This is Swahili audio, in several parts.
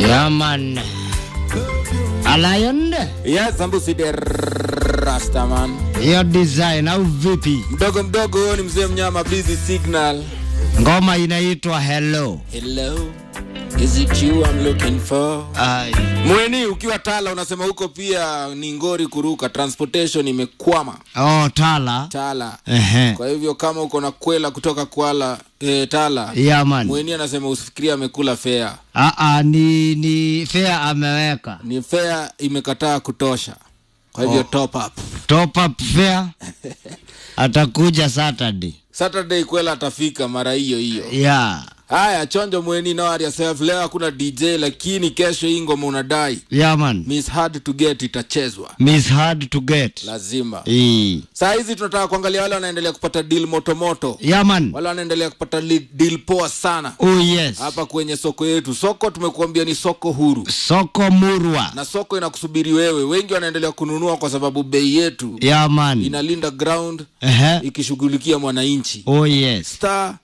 Yeah, man. A lion? Yes, Ambusi the Rastaman. Hiyo design au vipi? Mdogo mdogo huyo ni mzee mnyama busy signal. Ngoma inaitwa Hello. Hello. Is it you I'm looking for? Ai. Mweni ukiwa Tala unasema huko pia ni ngori kuruka, transportation imekwama Oh, Tala. Tala. Ehe. Kwa hivyo kama uko na kwela kutoka Kwala eh, Tala, Yeah, man. Mweni anasema usifikirie amekula fea, Ah, ah, ni ni fair ameweka. ni fea imekataa kutosha. Kwa hivyo top up. Top up fair. Atakuja Saturday. Saturday kwela atafika mara hiyo hiyo. Yeah. Haya, chonjo mweni no worry yourself. Leo hakuna DJ lakini kesho hii ngoma unadai Yeah, man. Miss Hard to Get itachezwa Miss hard to get. lazima. Eh. Saa hizi tunataka kuangalia wale wanaendelea kupata deal motomoto, Yeah, man. wale wanaendelea kupata li- deal poa sana Oh, yes. hapa kwenye soko yetu. Soko tumekuambia ni soko huru Soko Murwa. na soko inakusubiri wewe. Wengi wanaendelea kununua kwa sababu bei yetu Yeah, man. inalinda ground Ehe. ikishughulikia mwananchi. Oh, yes. Star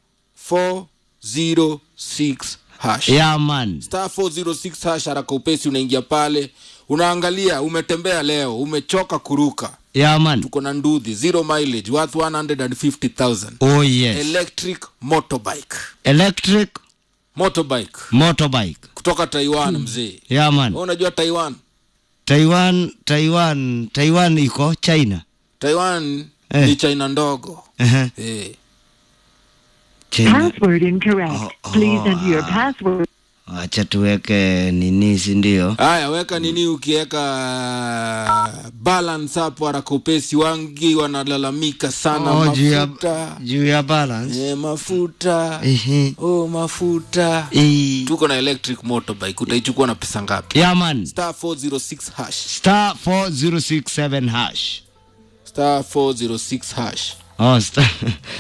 406 hash Yeah, man. star 406 hash, haraka upesi, unaingia pale, unaangalia. Umetembea leo, umechoka kuruka, Yeah, man. tuko na ndudhi zero mileage worth 150,000 Oh, yes. electric motorbike Electric motorbike motorbike. kutoka Taiwan mzee. Yeah, man. Wewe unajua Taiwan? Taiwan, Taiwan, Taiwan iko China. Taiwan Eh. ni China ndogo Ehe. eh. China. Password incorrect. Oh, Please oh, enter your ah. password. Acha tuweke nini, si ndio? Haya, weka nini, ukiweka balance hapo haraka upesi. Wangi wanalalamika sana Oh, juu ya mafuta juu ya balance. eh, mafuta Ehe. oh, mafuta Eh. tuko na electric motorbike utaichukua na pesa ngapi Yeah, man. star 406 hash Star 4067 hash. star 406 hash Oh, star.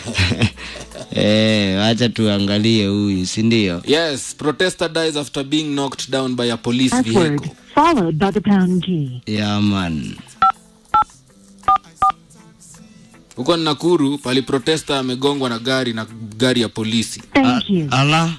eh, acha tuangalie huyu, si ndio? yes protester dies after being knocked down by a police Password vehicle followed by the pound key. Yeah, man. huko ni nakuru pali protester amegongwa na gari na gari ya polisi Thank you. Ala.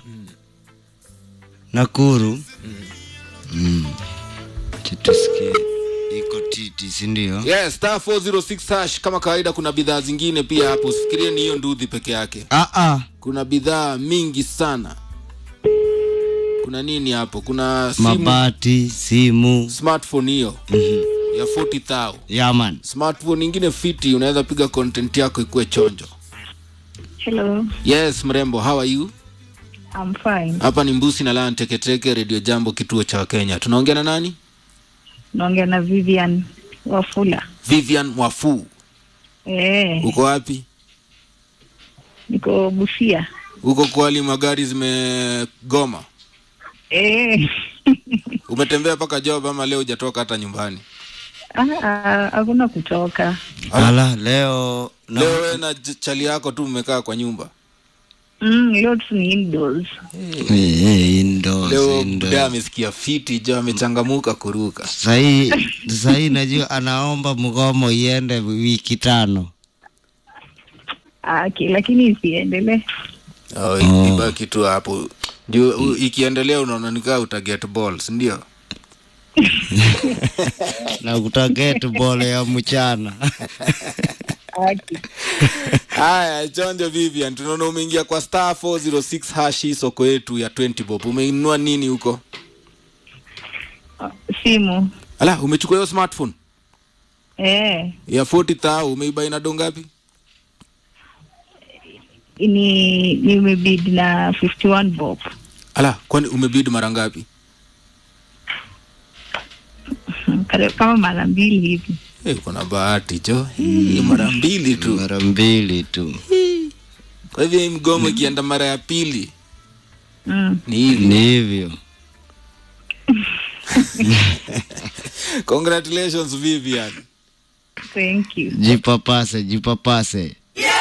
Nakuru. Mm. Acha tusikie. Iko titi, si ndio? yes star 406 hash kama kawaida kuna bidhaa zingine pia hapo usifikirie ni hiyo ndudhi peke yake Ah ah. kuna bidhaa mingi sana kuna nini hapo kuna simu Mabati, simu. smartphone hiyo ya 40000 Yeah, man. smartphone ingine fiti unaweza piga content yako ikuwe chonjo Hello, yes mrembo how are you I'm fine. hapa ni mbusi na lan teketeke redio jambo kituo cha kenya tunaongea na nani Naongea na Vivian Wafula. vivian wafu Eh, uko wapi niko Busia. uko kwali magari zimegoma Eh. umetembea mpaka job ama leo hujatoka hata nyumbani Ah, ah, hakuna kutoka. Ala, leo na leo wewe na j- chali yako tu mmekaa kwa nyumba Mm, leo tu ni indoors. Eh, eh, indoors, leo indoors. buda amesikia fiti jo amechangamuka kuruka Sahii sahii najua anaomba mgomo iende wiki tano. Ah, okay, lakini isiendelee. oh, Oh. ibaki tu hapo juu u- ikiendelea unaona nikaa utaget balls ndio na kutaget bole ya mchana Okay. haya chonjo vivian tunaona umeingia kwa star 406 hash hii soko yetu ya 20 bob umeinunua nini huko Ah, Simu. ala umechukua hiyo smartphone Eh, ya 40000 umeibai na do ngapi ni nimebid na 51 bob. ala kwani umebid mara ngapi Kare- Kama mara mbili hivi. Eh, uko na bahati jo Hii, mara mbili tu mara mbili tu kwa hivyo hii mgomo ikienda mara ya pili Mm. ni hivi ni hivyo congratulations vivian Thank you. jipapase jipapase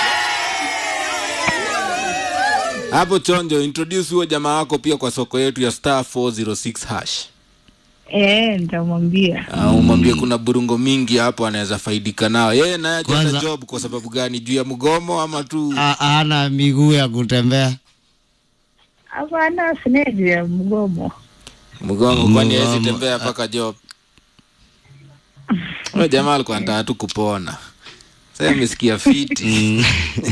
hapo chonjo introduce huyo jamaa wako pia kwa soko yetu ya star 406 hash Eh, nitamwambia. uh, umwambie kuna burungo mingi hapo anaweza faidika nao yeye naye ajata Kwanza- job kwa sababu gani juu ya mgomo ama tu A- ana miguu ya kutembea Hapana, sina juu ya mgomo. mgongo kwani Mgomo, hawezi tembea mpaka job huyo jamaa alikuwa anataka tu kupona sasa amesikia fiti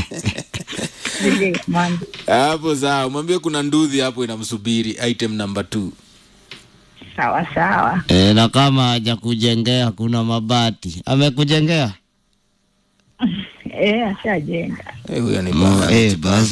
Vile, man. hapo sawa mwambie kuna nduthi hapo inamsubiri item number two sawa sawa E, na kama hajakujengea kuna mabati amekujengea Eh, ashajenga Eh, huyo ni Mm, baba. eh, basi